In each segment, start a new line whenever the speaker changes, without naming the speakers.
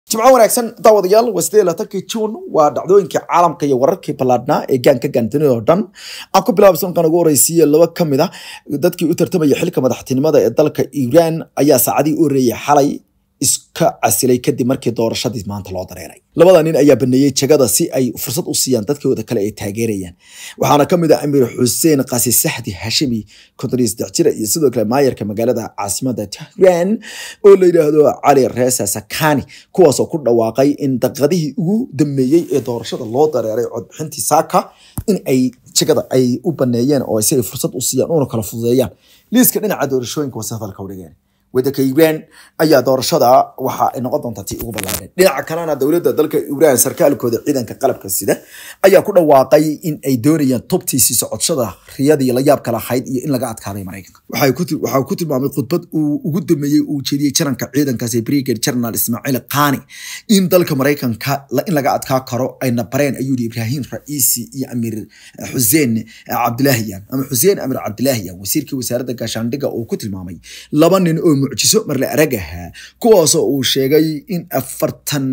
jimco wanaagsan daawadayaal waa sidee laatankii juun waa dhacdooyinkii caalamka iyo wararkii ballaadhnaa ee gaanka gaantinida oo dhan aan ku bilaabay sanadkan ugu horeysiiye laba ka mid a dadkii u tartamaya xilka madaxtinimada ee dalka iiraan ayaa saacadihii u horeeyey xalay iska casilay kadib markii doorashadii maanta loo dareeray labada nin ayaa baneeyey jagada si ay fursad u siiyaan dadkooda kale ay taageerayaan waxaana ka mid ah amiir xuseen qasi saxdi hashimi konton saddex jira iyo sidoo kale maayarka magaalada caasimada tehran oo la yidhaahdo cali reesa sakani kuwaasoo ku dhawaaqay in daqiiqadihii ugu dambeeyey ee doorashada loo dareeray codbixintii saaka in ay jagada ay u baneeyeen oo si ay fursad u siiyaan una kala fududeeyaan liiska dhinaca doorashooyinka wase hadalka udhigeen waddanka iiraan ayaa doorashada waxa ay noqon doontaa tii ugu ballaadeen dhinaca kalena dowladda dalka iiraan sarkaalkooda ciidanka qalabka sida ayaa ku dhawaaqay in ay doonayaan tubtiisii socoshada riyadii la yaabka lahayd iyo in laga adkaaday maraykanka waxaa ku tilmaamay khudbad uu ugu dameeyey uu jeediyey jaranka ciidankaasi brigade general ismaaciil khani in dalka maraykanka in laga adkaa karo ayna bareen ayuu yihi ibraahim ra'iisi iyo amiir xuseen cabdilaahiyan ama xuseen amir cabdilaahiyan wasiirkii wasaaradda gaashaandhiga uu ku tilmaamay laba nin oo mucjiso marle arag ahaa kuwaasoo uu sheegay in afartan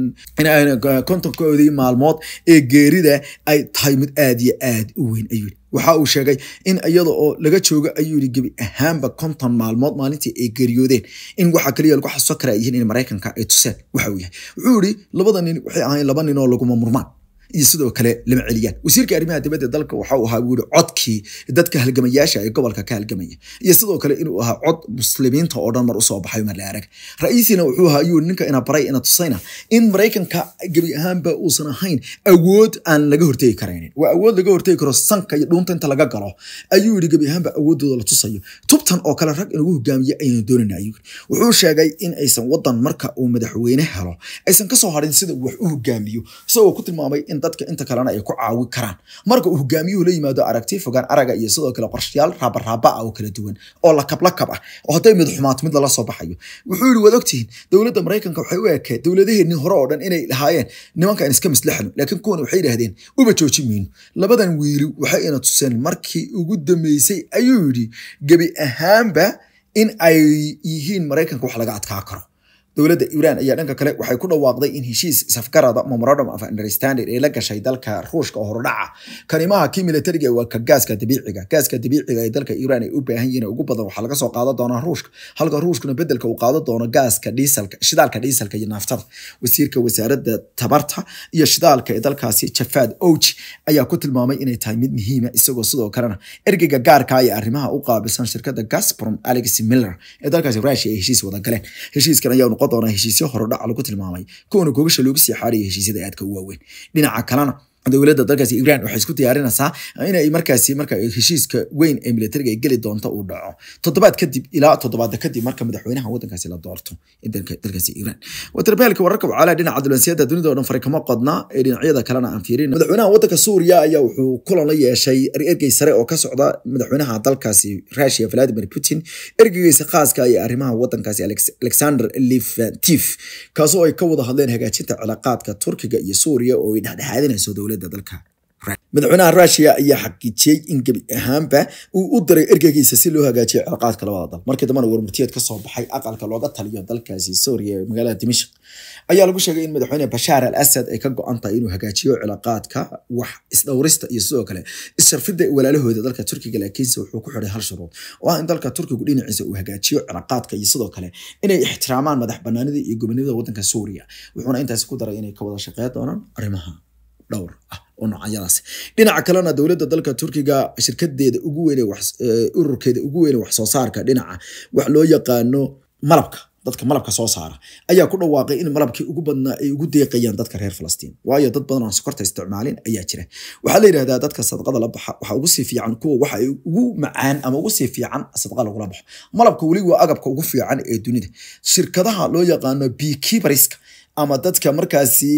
kontonkoodii maalmood ee geerida ay tahay mid aad iyo aad u weyn ayuu waxa uu sheegay in iyada oo laga joogo ayuu yii gebi ahaanba konton maalmood maalintii ay geeriyoodeen in waxa kaliya lagu xasuusan karaa yihiin in maraykanka ay tuseen waxa uu yahay wuxuu yihi labada nin waxay ahayn laba nin oo laguma murmaan iyo sidoo kale lama celiyaan wasiirka arrimaha dibadda dalka waxa uu ahaa wuri codkii dadka halgamayaasha ee gobolka ka halgamaya iyo sidoo kale inuu ahaa cod muslimiinta oo dhan mar usoo baxay mar la arag ra-iisina wuxuu ahaa ayuu ninka ina baray ina tusayna in maraykanka gebi ahaanba uusan ahayn awood aan laga hortegi karaynin waa awood laga hortegi karo sanka iyo dhuunta inta laga galo ayuu yidhi gebi ahaanba awoodooda la tusayo tubtan oo kale rag inugu hogaamiye ayaynu doonayna ayuu wuxuu sheegay in aysan wadan marka uu madaxweyne helo aysan kasoo harin sida wax u hogaamiyo isagoo ku tilmaamay in dadka inta kalena ay ku caawi karaan marka uu hogaamiyuhu la yimaado aragti fogaan araga iyo sidoo kale qorshayaal raabaraaba ah oo kala duwan oo lakab lakab ah oo hadday mid xumaat mid lala soo baxayo wuxuu yihi waad ogtihiin dowladda maraykanka waxay u ekeed dowladaheenii hore oo dhan inay lahaayeen nimankaan iska mislaxno laakiin kuwan waxay yidhahdeen uba jooji mayno labadan wiili waxay ina tuseen markii ugu dambeysay ayuu yidhi gebi ahaanba in ay yihiin maraykanka wax laga adkaa karo dowladda iiraan ayaa dhanka kale waxay ku dhawaaqday in heshiis safgarada memorandum of understanding ee la gashay dalka ruushka oo hordhaca kanimaha kii militariga waa ka gaaska dabiiciga gaaska dabiiciga ee dalka iiraan ay u baahan yihiin ugu badan waxaa laga soo qaadan doonaa ruushka halka ruushkuna bedelka uu qaadan doono gaaska dhiisalka shidaalka dhiisalka iyo naaftada wasiirka wasaaradda tabarta iyo shidaalka ee dalkaasi jafaad ouji ayaa ku tilmaamay inay tahay mid muhiima isagoo sidoo kalena ergeyga gaarka ee arrimaha u qaabilsan shirkadda gasprom alex miller ee dalkaasi rusia ay heshiis wada galeen heshiiskan ayaa noqon doona heshiisyo horodhac lagu tilmaamay kuwana gogasha loogu sii xaaraya heshiisyada aadka u waaweyn dhinaca kalena dowladda dalkaasi iiraan waxay isku diyaarinaysaa inay markaasi marka heshiiska weyn ee militariga ay geli doonto uu dhaco toddobaad kadib ilaa toddobaada kadib marka madaxweynaha waddankaasi la doorto dalkaasi iiraan watarbeelka wararka wacaalaa dhinaca diblomaasiyadda dunida oo dhan fari kama qodna ee dhinacyada kalena aan fiirin madaxweynaha waddanka suuriya ayaa wuxuu kulan la yeeshay ergey sare oo ka socda madaxweynaha dalkaasi russia vladimir putin ergeygiisa khaaska iyo arrimaha waddankaasi alexander lifantif kaasoo ay ka wada hadleen hagaajinta cilaaqaadka turkiga iyo suuriya oo ay dhexdhexaadinayso dowladda dalka madaxweynaha rusia ayaa xaqiijiyey in gebi ahaanba uu u diray ergeygiisa si loo hagaajiyo cilaaqaadka labada dal markii dambana warmurtiyeed kasoo baxay aqalka looga taliyo dalkaasi suuriya ee magaalada dimashq ayaa lagu sheegay in madaxweyne bashaar al asad ay ka go-an tahay inuu hagaajiyo cilaaqaadka wax isdhowrista iyo sidoo kale isharfidda walaalahooda dalka turkiga laakiinse wuxuu ku xiday hal shuruud oo ah in dalka turkigu dhinaciisa uu hagaajiyo cilaaqaadka iyo sidoo kale inay ixtiraamaan madax banaanida iyo gobonimada waddanka suuriya wuxuuna intaasi ku daray inay ka wada shaqeyn doonaan arrimaha dhowr ah oo noocyadaas dhinaca kalena dowladda dalka turkiga shirkadeeda ugu weyn ururkeeda ugu weyn wax soo saarka dhinaca wax loo yaqaano malabka dadka malabka soo saara ayaa ku dhawaaqay in malabkii ugu badnaa ay ugu deeqayaan dadka reer falastiin waayo dad badan oo sokorta isticmaalin ayaa jira waxaa la yidhahdaa dadka sadaqada la baxa waxaa ugu sii fiican kuwa waxa ay ugu macaan ama ugu sii fiican sadaqa lagula baxo malabka weli waa agabka ugu fiican ee dunida shirkadaha loo yaqaano beekeeperiska ama dadka markaasi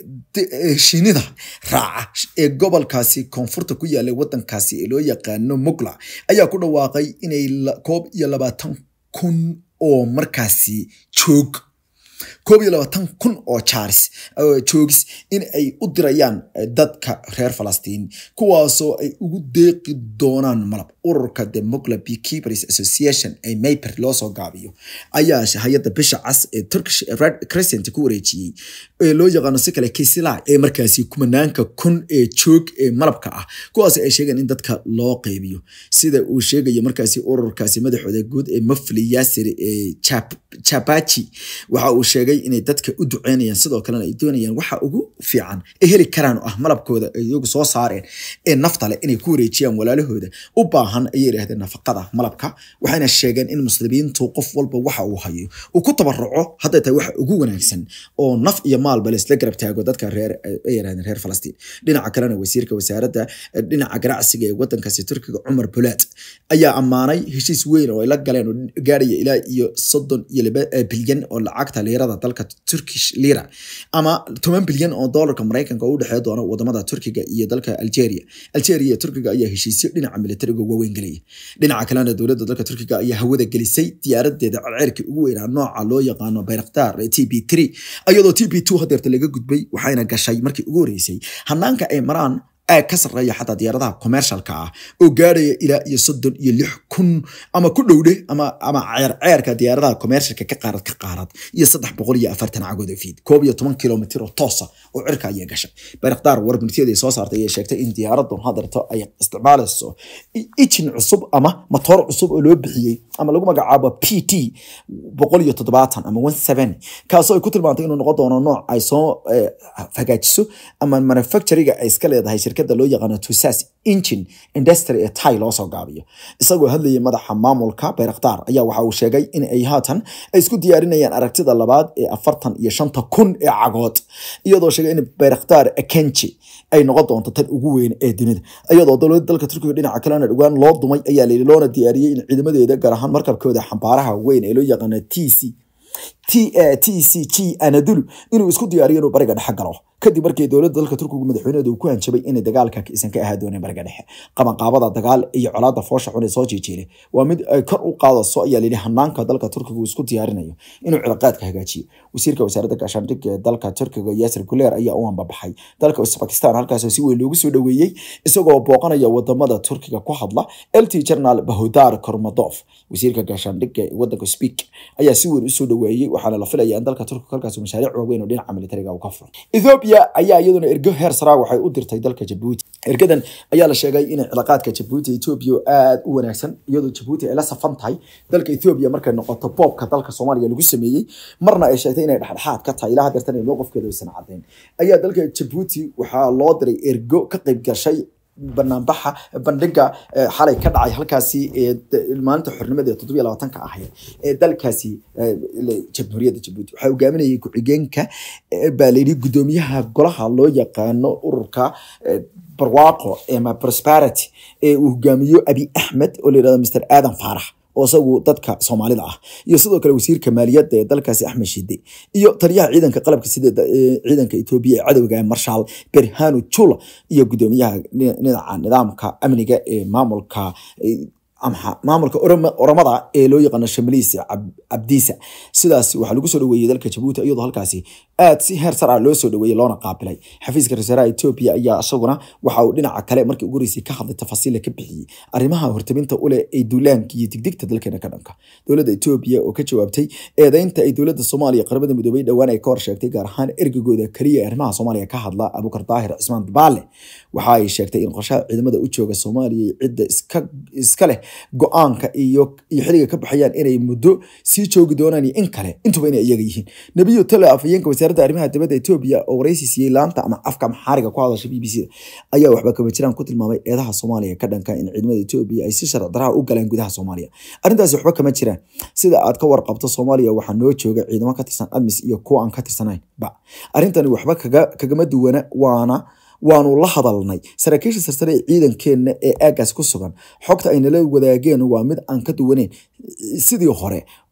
shinida raaca ee gobolkaasi koonfurta ku yaallay waddankaasi ee loo yaqaano mugla ayaa ku dhawaaqay inay koob iyo labaatan kun oo markaasi joog koob iyo labaatan kun oo jaaris joogis in ay u dirayaan dadka reer falastiin kuwaasoo ay ugu deeqi doonaan malab ururka democla beekeepers association ee mayper loosoo gaabiyo ayaa hay-adda bisha cas ee turkish red crescent ku wareejiyey ee loo yaqaano si kale kisila ee markaasi kumanaanka kun ee joog ee malabka ah kuwaas ay sheegeen in dadka loo qeybiyo sida uu sheegayo markaasi ururkaasi madaxooda guud ee mafli yaasir ee chabachi waxa uu sheegay inay dadka u duceynayaan sidoo kalena ay doonayaan waxa ugu fiican ay heli karaan oo ah malabkooda ay iyagu soo saareen ee nafta leh inay ku wareejiyaan walaalahooda u baahan ayay yidhahdeen nafaqada malabka waxayna sheegeen in muslimiintu qof walba waxa uu hayo uu ku tabaruco hadday tahay waxa ugu wanaagsan oo naf iyo maalba laisla garab taago dadka reer ay yidhahdeen reer falastiin dhinaca kalena wasiirka wasaaradda dhinaca ganacsiga ee wadankaasi turkiga cumar bulaad ayaa ammaanay heshiis weyn oo ay la galeen oo gaaraya ilaa iyo soddon iyo laba bilyan oo lacagta liirada dalka turkish lira ama toban bilyan oo doolarka maraykanka oo u dhexeey doona wadamada turkiga iyo dalka algeria algeria iyo turkiga ayaa heshiisyo dhinaca militariga waaweyn gelaya dhinaca kalena dowladda dalka turkiga ayaa hawada gelisay diyaaradeeda celceelkii ugu weynaa nooca loo yaqaano bayraktar t b three iyadoo t b two hadeerta laga gudbay waxayna gashay markii ugu horeysay hanaanka ay maraan aag ka sarreeya xataa diyaaradaha commercialka ah oo gaarhaya ilaa iyo soddon iyo lix kun ama ku dhowdhe ama ama ceerceerka diyaaradaha commercialka ka qaarad ka qaarad iyo saddex boqol iyo afartan cagood oo fiid koob iyo toban kilomitir oo toosa oo cirka ayay gashay bayraktar warbintiyaday soo saartay ayay sheegtay in diyaaraddu hadeerto ay isticmaalayso ijin cusub ama matoor cusub oo loo bixiyey ama lagu magacaabo p t boqol iyo toddobaatan ama one seven kaasoo ay ku tilmaantay inuu noqon doono nooc ay soo hagaajiso ama manufacturiga ay iska leedahay shirkada loo yaqaano tusas engine industry ee tai loosoo gaabiyo isagoo hadlayay madaxa maamulka bayraktar ayaa waxa uu sheegay in ay haatan ay isku diyaarinayaan aragtida labaad ee afartan iyo shanta kun ee cagood iyadoo sheegay in bayraktar akenji ay noqon doonto tan ugu weyn ee dunida iyadoo dowladda dalka turkiga dhinaca kalena dhowaan loo dumay ayaa layidhi loona diyaariyey in ciidamadeeda gaar ahaan markabkooda xambaaraha weyn ee loo yaqaano t c t c g anadulu inuu isku diyaariyo inuu bariga dhexe galo kadib markii dowladda dalka turkigu madaxweyneedu uu ku hanjabay inay dagaalka isan ka ahaa dooneen bariga dhexe qabanqaabada dagaal iyo colaada foosha xun ee soo jeejeelay waa mid ay kor u qaadayso ayaa layidhi hanaanka dalka turkiga uu isku diyaarinayo inuu cilaaqaadka hagaajiyo wasiirka wasaaradda gaashaandhigga ee dalka turkiga yaasir guleer ayaa u ambabaxay dalka usbakistan halkaasoo si weyn loogu soo dhoweeyey isagoo booqanaya wadamada turkiga ku hadla lt general bahudar kormadov wasiirka gaashaandhigga ee wadanka speak ayaa si weyn usoo dhoweeyey waxaana la filaya in dalka turkiga halkaas mashaariic waaweyn oo dhinaca militariga uu ka furo ethiopia ayaa iyaduna ergo heer saraa waxay u dirtay dalka jabuuti ergadan ayaa la sheegay inay cilaaqaadka jabuuti ethiopia aad u wanaagsan iyadoo jabuuti ay la safan tahay dalka ethiopia markay noqoto boobka dalka soomaaliya lagu sameeyey marna ay sheegtay inay dhexdhexaad ka tahay ilaa hadeertan ay mowqifkeeda aysan caddayn ayaa dalka jabuuti waxaa loo diray ergo ka qayb gashay banaanbaxa bandhiga xalay ka dhacay halkaasi maalinta xornimada ee toddobiyo labaatanka ahayd ee dalkaasi jamhuuriyadda jabuuti waxaa hogaaminayay ku-xigeenka baa layidhi guddoomiyaha golaha loo yaqaano ururka barwaaqo ama prosperity ee uu hogaamiyo abi axmed oo la yidhahdo mr aadan faarax oo isagu dadka soomaalida ah iyo sidoo kale wasiirka maaliyadda ee dalkaasi axmed shide iyo taliyaha ciidanka qalabka sida ciidanka etoobiya ee cadowga marshaal berhanu jula iyo guddoomiyaha dhinaca nidaamka amniga ee maamulka maamulka oramada ee loo yaqaano shamaliis cabdiisa sidaas waxaa lagu soo dhaweeyey dalka jabuuti iyadoo halkaasi aad si heer sar ah loo soo dhaweeyey loona qaabilay xafiiska ra-iisul etoobiya ayaa isaguna waxa uu dhinaca kale markii ugu horeysay ka hadlay tafasiila ka bixiyey arrimaha hortaminta uleh ee duulaanka iyo digdigta dalkeena ka dhanka dowladda etoobiya oo ka jawaabtay eedeynta ay dowladda soomaaliya qaramada midoobay dhowaan ay ka hor sheegtay gaar ahaan ergagooda keliya ee arrimaha soomaaliya ka hadla abukar daahir cismaan baale waxa ay sheegtay in qorshaha ciidamada u jooga soomaaliya cidda iska leh go-aanka iyo iyo xiliga ka baxayaan inay muddo sii joogi doonaan iyo in kale intuba inay iyaga yihiin nebiyo tale afhayeenka wasaaradda arrimaha dibadda etoobiya oo waraysi siiyey laanta ama afka maxaariga ku hadasha b b c da ayaa waxba kama jiraan ku tilmaamay eedaha soomaaliya ka dhanka in ciidamada etoobiya ay si sharci daraha u galaan gudaha soomaaliya arrintaasi waxba kama jiraan sida aad ka warqabto soomaaliya waxaa noo jooga ciidamo ka tirsan admis iyo kuwa aan ka tirsanayn ba arrintani waxba kagama duwana waana waanu la hadalnay saraakiisha sarsare ee ciidankeenna ee aagaas ku sugan xogta ay nala wadaageen waa mid aan ka duwaneyn sidii hore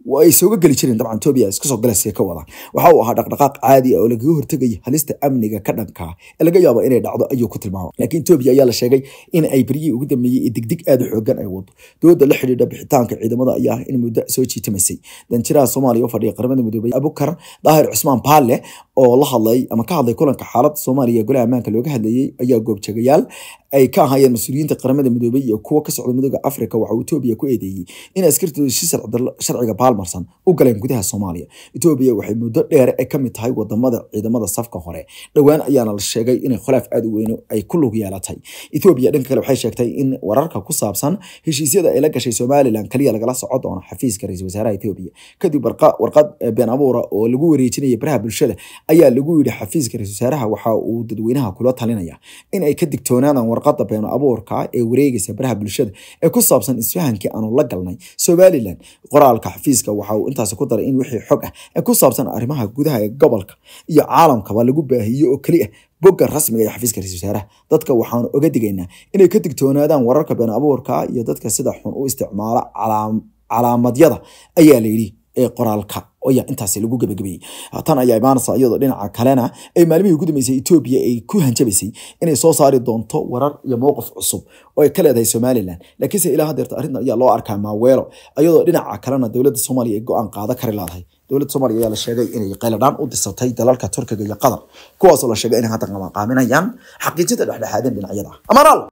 ay sooga geli jireen dabcan etoobiya iska soo galaysa ka wadaan waxa uu ahaa dhaqdhaqaaq caadi ah oo lagaga hortegaya halista amniga ka dhanka ee laga yaabo inay dhacdo ayuu ku tilmaamay laakiin etoobiya ayaa la sheegay in ay beryihii ugu dambeeyey ee degdeg aada u xoogan ay wado dooda la xidhiidha bixitaanka ciidamada ayaa in muddo soo jiitamaysay danjiraha soomaaliya u fadhiya qaramada midoobay abukar daahir cusmaan paalle oo la hadlay ama ka hadlay kulanka xaaladda soomaaliya ee golaha ammaanka looga hadlayey ayaa goobjagayaal ay ka ahaayeen mas-uuliyiinta qaramada midoobay iyo kuwa ka socda midooda africa waxa uu etoobiya ku eedeeyey in askartooda si sharciga baalmarsan u galeen gudaha soomaaliya etoobiya waxay muddo dheere ay kamid tahay wadamada ciidamada safka hore dhowaan ayaana la sheegay inay khilaaf aada u weyno ay ku lug yeelatay etoobiya dhanka kale waxay sheegtay in wararka ku saabsan heshiisyada ay la gashay somalilan kaliya lagala soco doono xafiiska ra-iisul wasaaraha etoobiya kadib warqad been abuura oo lagu wareejinaya baraha bulshada ayaa lagu yidhi xafiiska ra-isul wasaaraha waxa uu dadweynaha kula talinaya in ay ka digtoonaadaan warqada been abuurka ee wareegaysa baraha bulshada ee ku saabsan isfahankii aanu la galnay somalilan qoraalka xafiiska waxa uu intaasi ku daray in wixii xog ah ee ku saabsan arrimaha gudaha ee gobolka iyo caalamkaba lagu baahiyo oo keli ah bogga rasmiga ee xafiiska ra-isul wasaaraha dadka waxaanu oga digaynaa inay ka digtoonaadaan wararka been abuurka iyo dadka sida xun u isticmaala calaamadyada ayaa la yidhi ee qoraalka ayaa intaasi lagu gebagabeeyey tan ayaa imaanaysa iyadoo dhinaca kalena ay maalmihii ugu dambeysay etoobiya ay ku hanjabaysay inay soo saari doonto warar iyo mowqif cusub oo ay ka leedahay somalilan laakiinse ilaa hadeerta arrintan ayaa loo arkaa maaweelo iyadoo dhinaca kalena dowladda soomaaliya ay go-aan qaada kari laadahay dowladda soomaaliya ayaa la sheegay inay qayladhaan u disatay dalalka turkiga iyo qatar kuwaasoo la sheegay inay hadda qaaminayaan xaqiijinta dhexdhexaadin dhinacyada amaraal